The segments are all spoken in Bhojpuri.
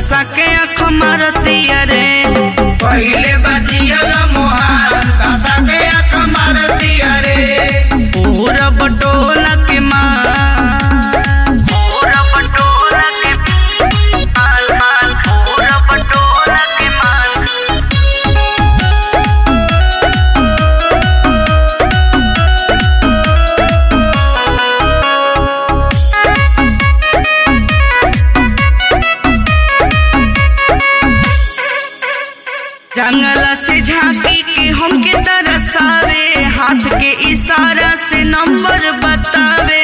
धसा के अख मारतिया रे पहिले बजियल मोहाल दशा के अख मारतिया रे पूरा बटोला के माल पूरा बटोला के माल माल पूरा बटोला के माल जंगला से झांकी के हमके तरसावे हाथ के इशारा से नंबर बतावे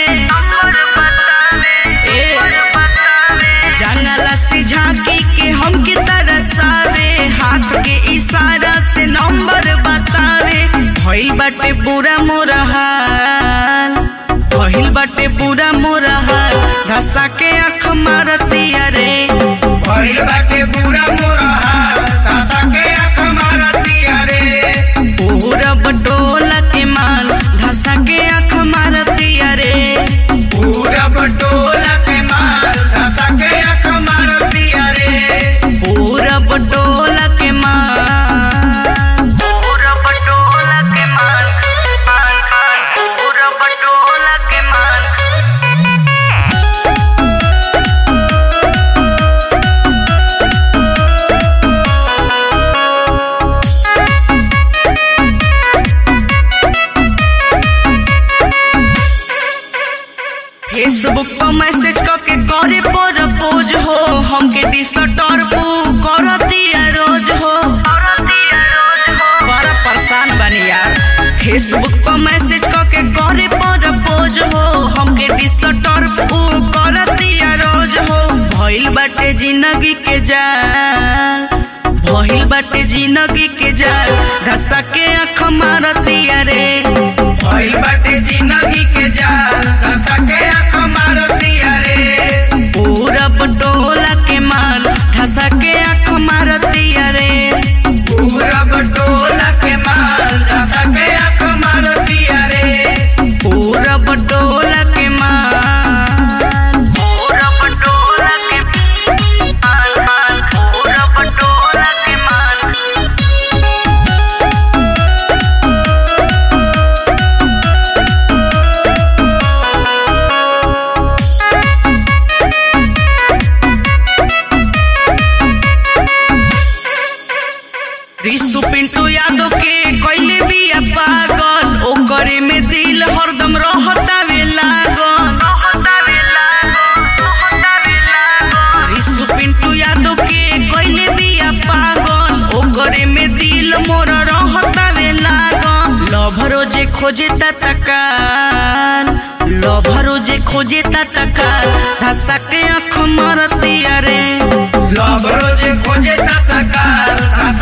ए, जंगला से झांकी के हमके तरसावे हाथ के इशारा से नंबर बतावे भइल बाटे बुरा मोरा हाल भइल बाटे बुरा मोरा हाल धसा के अख मारतिया रे भइल बाटे पूरा मोरा हाल दशा के अख मारतिया रे पूरा बटोला के माल धसा के अख मारतिया रे पूरा बटोला के माल दशा के अख मारतिया रे पूरा बटोला के माल पूरा बटोला के माल माल माल पूरा बटोला के माल फेसबुक पर मैसेज करके करे प्रपोज हो हमके डिसटर्ब करतिया रोज हो बड़ा परेशान बनी यार फेसबुक पर मैसेज करके करे प्रपोज हो हमके डिसटर्ब करतिया रोज हो भइल बाटे जिंदगी के जाल भइल बाटे जिंदगी के जाल धसा के अख मारतिया रे भइल बाटे जिंदगी के जाल दशा के अख मारतिया रे पूरा बटोला के माल धसा के अख मारतिया रे पूरा बटोला के माल दशा के अख मारतिया रे पूरा बटोला के माल पूरा बटोला के माल माल पूरा बटोला के माल रिसु पिंटू यादव के कैले बिया पागल ओकरे में दिल हरदम रहता वे लागल रिसु पिंटू यादव के कैले बिया पागल ओकरे में दिल मोर रहता वे लागल लभरो जे खोजे तकाल लभरो जे खोजे तकाल धसा के अख मारतिया रे लव रोज खोजे तत्काल